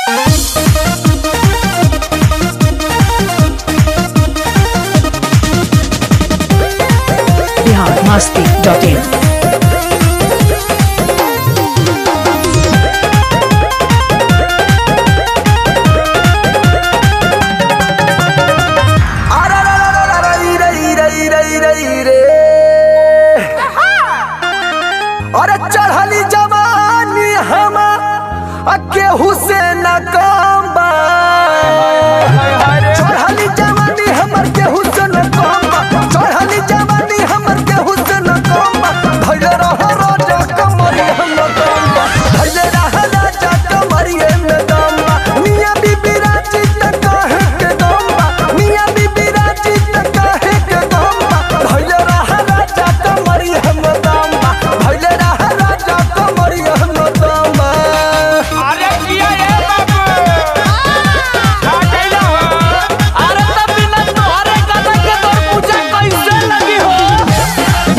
Bihar Masti dot in अरे रे रे रे रे रे रे रे रे रे रे। अरे चढ़ली जवानी हम केहू से न कम बा चढ़ली जवानी हमर केहू से न कम बा चढ़ली जवानी हमर केहू से न कम बा भइले रह राजा कमरी हम दम बा भइले रह राजा कमरी हम दम बा मियां बीबी राजी त काहे के दम बा मियां बीबी राजी त काहे के दम बा भइले रह राजा कमरी हम दम बा भइले रह राजा कमरी हम दम बा अरे किया ये बाबू का कैला हो अरे तब बिना तोहरे गाना के तोर पूजा कैसे लगी हो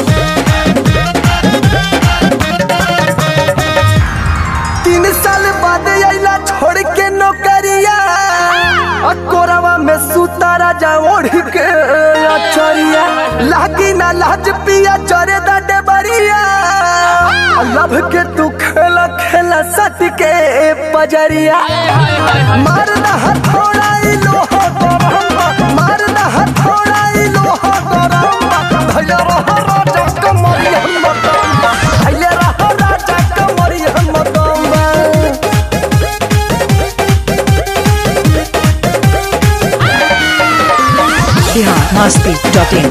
तीन साल बाद आइला छोड़ के नौकरिया आ कोरवा में सुता राजा ओढ़ के अचरिया लागी ना लाज पिया चरे दा डेबरिया लभ के तू खेला खेला सट के पजरिया मार ना हथौड़ा ई लोहा गरम मार ना हथौड़ा ई लोहा गरम भैया रह राजा कमरी हम दम भैया रह राजा कमरी हम दम बिहार मस्ती डॉट इन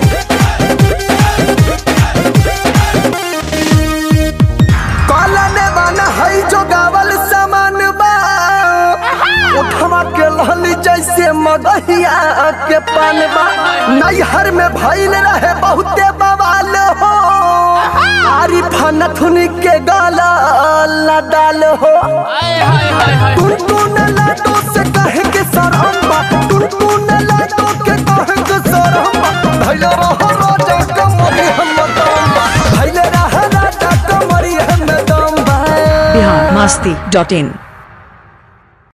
कालने वाला है जो गावल सामान बा उठवा के लहली जैसे मगहिया के पान बा नैहर में भइल रहे बहुते बवाल हो आरी फनथुन के गाला लदाल हो टुनटुन लाडो से कहे के सरम बा टुनटुन लाडो के कहे के सरम बा भइल रह राजा कमरी हम दम बा भइल रह राजा कमरी हम दम बा बिहार मस्ती डॉट इन